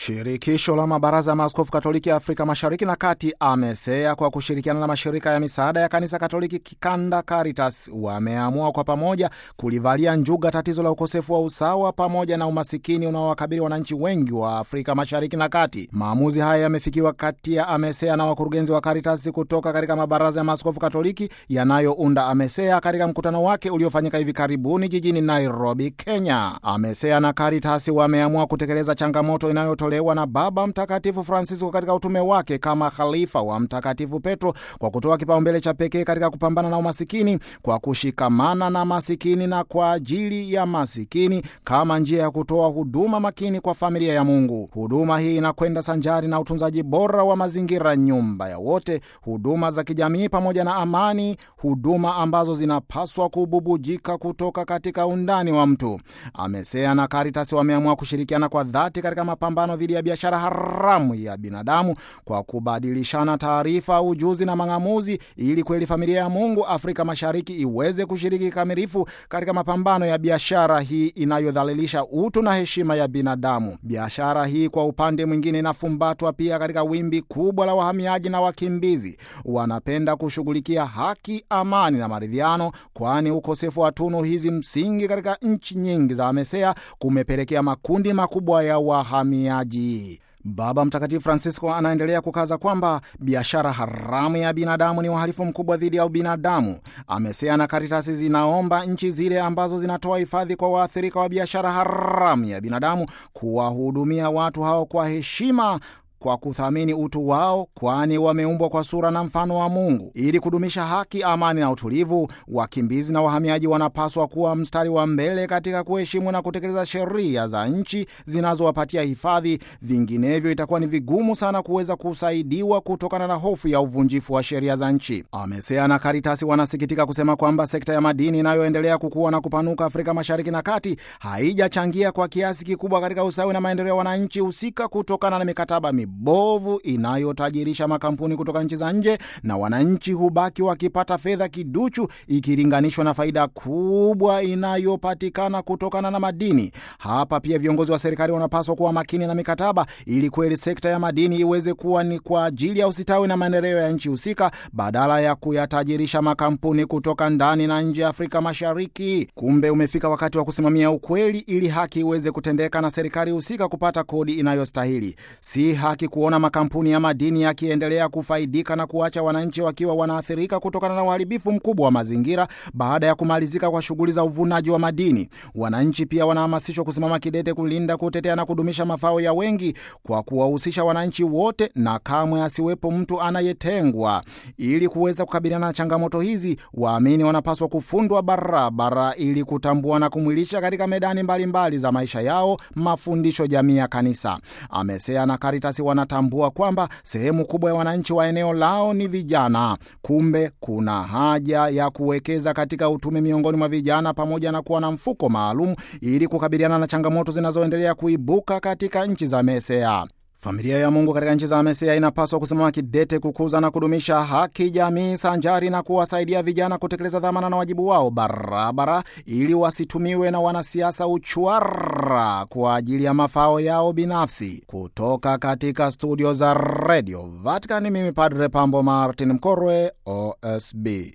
Shirikisho la mabaraza ya maaskofu Katoliki Afrika Mashariki na Kati, AMESEA, kwa kushirikiana na mashirika ya misaada ya kanisa Katoliki kikanda Caritas, wameamua kwa pamoja kulivalia njuga tatizo la ukosefu wa usawa pamoja na umasikini unaowakabili wananchi wengi wa Afrika Mashariki na Kati. Maamuzi haya yamefikiwa kati ya AMESEA na wakurugenzi wa Caritas kutoka katika mabaraza ya maaskofu Katoliki yanayounda AMESEA katika mkutano wake uliofanyika hivi karibuni jijini Nairobi, Kenya. AMESEA na Caritas wameamua kutekeleza changamoto inayotolewa na Baba Mtakatifu Francisco katika utume wake kama khalifa wa Mtakatifu Petro kwa kutoa kipaumbele cha pekee katika kupambana na umasikini kwa kushikamana na masikini na kwa ajili ya masikini kama njia ya kutoa huduma makini kwa familia ya Mungu. Huduma hii inakwenda sanjari na utunzaji bora wa mazingira, nyumba ya wote, huduma za kijamii pamoja na amani, huduma ambazo zinapaswa kububujika kutoka katika undani wa mtu. AMESEA na Caritas wameamua kushirikiana kwa dhati katika mapambano dhidi ya biashara haramu ya binadamu kwa kubadilishana taarifa, ujuzi na mang'amuzi, ili kweli familia ya Mungu Afrika Mashariki iweze kushiriki kikamilifu katika mapambano ya biashara hii inayodhalilisha utu na heshima ya binadamu. Biashara hii kwa upande mwingine inafumbatwa pia katika wimbi kubwa la wahamiaji na wakimbizi. Wanapenda kushughulikia haki, amani na maridhiano, kwani ukosefu wa tunu hizi msingi katika nchi nyingi za AMESEA kumepelekea makundi makubwa ya wahamiaji. Baba Mtakatifu Francisco anaendelea kukaza kwamba biashara haramu ya binadamu ni uhalifu mkubwa dhidi ya ubinadamu. AMESEA na Karitasi zinaomba nchi zile ambazo zinatoa hifadhi kwa waathirika wa biashara haramu ya binadamu kuwahudumia watu hao kwa heshima kwa kuthamini utu wao, kwani wameumbwa kwa sura na mfano wa Mungu. Ili kudumisha haki, amani na utulivu, wakimbizi na wahamiaji wanapaswa kuwa mstari wa mbele katika kuheshimu na kutekeleza sheria za nchi zinazowapatia hifadhi. Vinginevyo itakuwa ni vigumu sana kuweza kusaidiwa kutokana na hofu ya uvunjifu wa sheria za nchi. AMESEA na Karitasi wanasikitika kusema kwamba sekta ya madini inayoendelea kukua na kupanuka Afrika Mashariki na Kati haijachangia kwa kiasi kikubwa katika ustawi na maendeleo ya wananchi husika kutokana na mikataba bovu inayotajirisha makampuni kutoka nchi za nje na wananchi hubaki wakipata fedha kiduchu ikilinganishwa na faida kubwa inayopatikana kutokana na madini. Hapa pia viongozi wa serikali wanapaswa kuwa makini na mikataba ili kweli sekta ya madini iweze kuwa ni kwa ajili ya usitawi na maendeleo ya nchi husika badala ya kuyatajirisha makampuni kutoka ndani na nje ya Afrika Mashariki. Kumbe umefika wakati wa kusimamia ukweli ili haki iweze kutendeka na serikali husika kupata kodi inayostahili. Si haki kuona makampuni ya madini yakiendelea kufaidika na kuacha wananchi wakiwa wanaathirika kutokana na uharibifu mkubwa wa mazingira baada ya kumalizika kwa shughuli za uvunaji wa madini. Wananchi pia wanahamasishwa kusimama kidete kulinda, kutetea na kudumisha mafao ya wengi kwa kuwahusisha wananchi wote na kamwe asiwepo mtu anayetengwa. Ili kuweza kukabiliana na changamoto hizi, waamini wanapaswa kufundwa barabara ili kutambua na kumwilisha katika medani mbalimbali mbali za maisha yao mafundisho jamii ya kanisa. AMESEA na Caritas wanatambua kwamba sehemu kubwa ya wananchi wa eneo lao ni vijana. Kumbe kuna haja ya kuwekeza katika utume miongoni mwa vijana pamoja na kuwa na mfuko maalum ili kukabiliana na changamoto zinazoendelea kuibuka katika nchi za AMESEA. Familia ya Mungu katika nchi za AMESEA inapaswa kusimama kidete kukuza na kudumisha haki jamii sanjari na kuwasaidia vijana kutekeleza dhamana na wajibu wao barabara, ili wasitumiwe na wanasiasa uchwara kwa ajili ya mafao yao binafsi. Kutoka katika studio za Radio Vatican, mimi Padre Pambo Martin Mkorwe, OSB.